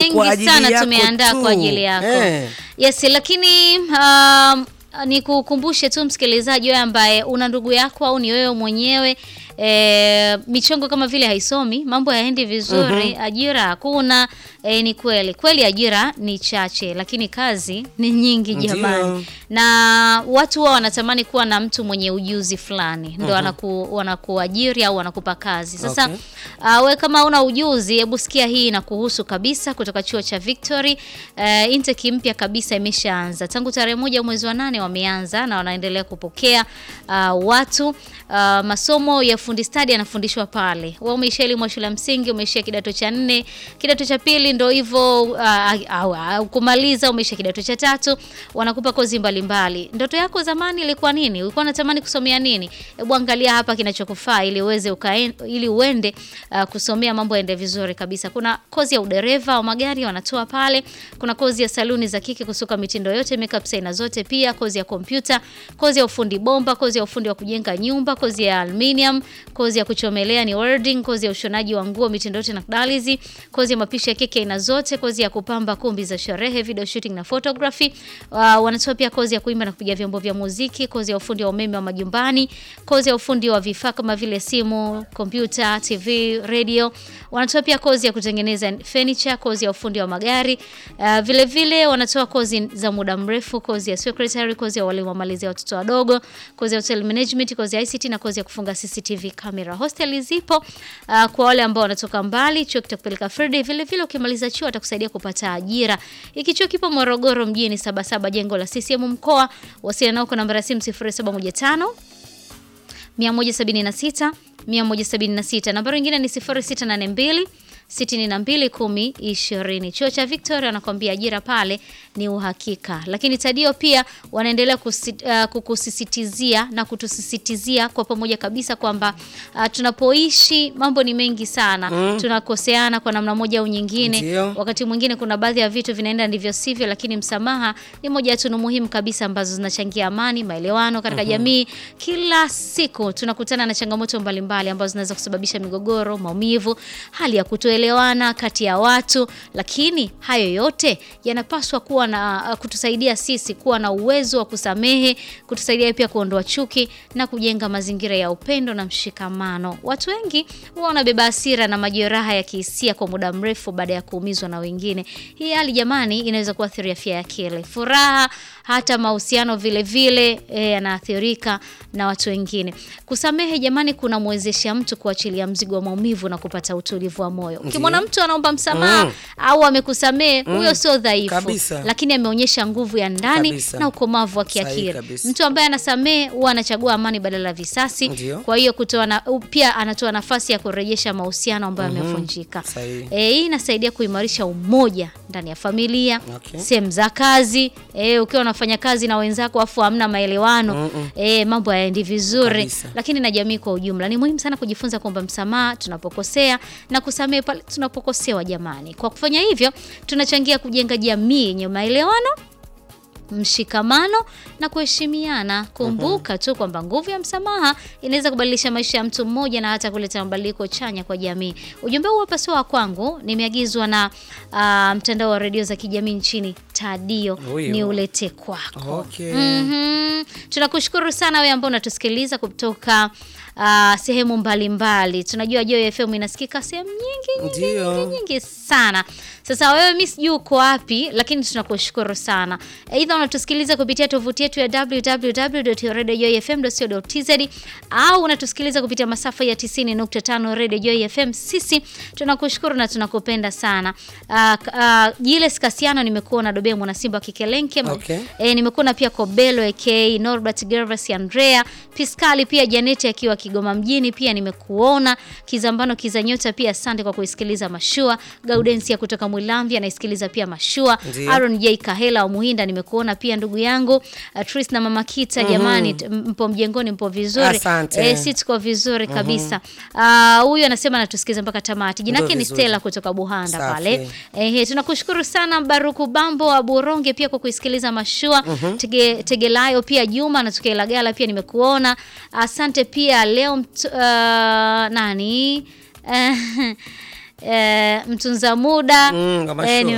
mengi kwa ajili sana yako tumeandaa tu. kwa ajili yako Eh. yes lakini um, ni kukumbushe tu msikilizaji wewe ambaye una ndugu yako au ni wewe mwenyewe e, michongo kama vile haisomi mambo yaendi vizuri ajira hakuna e, ni kweli kweli ajira ni chache lakini kazi ni nyingi Ndio. jamani na watu wao wanatamani kuwa na mtu mwenye ujuzi fulani ndo wanaku, wanakuajiri au wanakupa kazi sasa Okay. Uh, we kama una ujuzi hebu sikia hii inakuhusu kabisa kutoka chuo cha Victory. Uh, intake mpya kabisa imeshaanza tangu tarehe moja mwezi wa nane wameanza na wanaendelea kupokea uh, watu uh, masomo ya fundi stadi yanafundishwa pale. Wewe umeishia elimu ya shule ya msingi, umeishia kidato cha nne, kidato cha pili ndo hivyo uh, au au kumaliza, umeishia kidato cha tatu, wanakupa kozi mbalimbali. Ndoto yako zamani ilikuwa nini? Ulikuwa unatamani kusomea nini? Hebu angalia hapa kinachokufaa ili uweze ukaen, ili uende uh, kusomea mambo yaende vizuri kabisa. Kuna kozi ya udereva wa magari wanatoa pale. Kuna kozi ya saluni za kike kusuka mitindo yote, makeup aina zote, pia kozi ya kompyuta, kozi ya ufundi bomba, kozi ya ufundi wa kujenga nyumba, kozi ya aluminium, kozi ya kuchomelea ni welding, kozi ya ushonaji wa nguo mitindo yote na kadalizi, kozi ya mapishi ya keki aina zote, kozi ya kupamba kumbi za sherehe, video shooting na photography. Uh, wanatoa pia kozi ya kuimba na kupiga vyombo vya muziki, kozi ya ufundi wa umeme wa majumbani, kozi ya ufundi wa vifaa kama vile simu, kompyuta, TV, radio. Wanatoa pia kozi ya kutengeneza furniture, kozi ya ufundi wa magari. Uh, vile vile wanatoa kozi za muda mrefu, kozi ya secretary, kozi ya walimu wa malezi ya watoto wadogo, kozi ya hotel management, kozi ya ICT na kozi ya kufunga CCTV camera. Hostel zipo uh, kwa wale ambao wanatoka mbali, chuo kitakupeleka Friday. Vile vile ukimaliza chuo atakusaidia kupata ajira. Hiki chuo kipo Morogoro mjini Sabasaba, jengo la CCM mkoa. Wasiliana nao kwa namba ya simu 0715 176 176. Nambari nyingine ni 0682 62 10 20. Chuo cha Victoria anakuambia ajira pale ni uhakika, lakini Tadio pia wanaendelea kusi, uh, kukusisitizia na kutusisitizia kwa pamoja kabisa kwamba uh, tunapoishi mambo ni mengi sana tunakoseana kwa namna moja au nyingine Ndio. wakati mwingine kuna baadhi ya vitu vinaenda ndivyo sivyo, lakini msamaha ni moja ya tunu muhimu kabisa ambazo zinachangia amani, maelewano katika jamii. Kila siku tunakutana na changamoto mbalimbali ambazo zinaweza kusababisha migogoro, maumivu, hali ya kutoelewana kati ya watu, lakini hayo yote yanapaswa kuwa na kutusaidia sisi kuwa na uwezo wa kusamehe, kutusaidia pia kuondoa chuki na kujenga mazingira ya upendo na mshikamano. Watu wengi huwa wanabeba hasira na majeraha ya kihisia kwa muda mrefu baada ya kuumizwa na wengine. Hii hali jamani, inaweza kuathiri afya ya akili, furaha, hata mahusiano vile vile eh, yanaathirika na watu wengine. Kusamehe jamani, kunamwezesha mtu kuachilia mzigo wa maumivu na kupata utulivu wa moyo. Ukimwona mtu anaomba msamaha Mm. au amekusamehe, huyo sio dhaifu, Kabisa. lakini ameonyesha nguvu ya ndani Kabisa. na ukomavu wa Sahihi kiakili. kabisa. Mtu ambaye anasamehe huwa anachagua amani badala ya visasi. Ndio. Kwa hiyo kutoa na, pia anatoa nafasi ya kurejesha mahusiano ambayo yamevunjika. Sahihi. E, hii inasaidia kuimarisha umoja ndani ya familia, Okay. sehemu za kazi. E, ukiwa unafanya kazi na wenzako afu hamna maelewano Mm-mm. e, mambo hayaendi vizuri, Kabisa. lakini na jamii kwa ujumla. Ni muhimu sana kujifunza kuomba msamaha tunapokosea na kusamehe pale tunapokosewa. Jamani, kwa kufanya hivyo tunachangia kujenga jamii yenye maelewano mshikamano na kuheshimiana. Kumbuka tu kwamba nguvu ya msamaha inaweza kubadilisha maisha ya mtu mmoja na hata kuleta mabadiliko chanya kwa jamii. Ujumbe huu hapa sio wa kwangu, nimeagizwa na ah, mtandao wa redio za kijamii nchini Tadio, Huyo. ni ulete kwako. Okay. Mhm. Tunakushukuru sana wewe ambao unatusikiliza kutoka ah, sehemu mbalimbali. Tunajua Joy FM inasikika sehemu nyingi nyingi Ndio. nyingi nyingi sana. Sasa wewe, mi sijui uko wapi, lakini tunakushukuru sana. Aidha unatusikiliza kupitia tovuti yetu ya www.radiojoyfm.co.tz au unatusikiliza kupitia masafa ya 90.5 Radio Joy FM. Sisi tunakushukuru na tunakupenda sana. Uh, uh, Jiles Kasiano nimekuona Dobe mwana Simba Kikelenke. Okay. E, nimekuona pia Kobelo aka Norbert Gervas Andrea Piskali pia Janeti akiwa Kigoma mjini pia nimekuona Kizambano Kizanyota pia asante kwa kuisikiliza Mashua Gaudensia kutoka Mwilamvi anaisikiliza pia Mashua Ndio. Aaron J Kahela wa Muhinda nimekuona pia ndugu yangu uh, Tris na Mama Kita jamani t- mpo mjengoni mpo vizuri Asante. e, si tuko vizuri kabisa Ah, huyu anasema anatusikiliza mpaka tamati jina Ndio yake ni vizuri. Stella kutoka Buhanda Safi. pale Ehe, tunakushukuru sana Baruku Bambo wa Buronge pia kwa kuisikiliza mashua. Tege, Tegelayo pia Juma na Tukelagala pia nimekuona. Asante pia leo mtu, uh, nani Eh, eh, mtunza muda Mm, kama Eh, sure.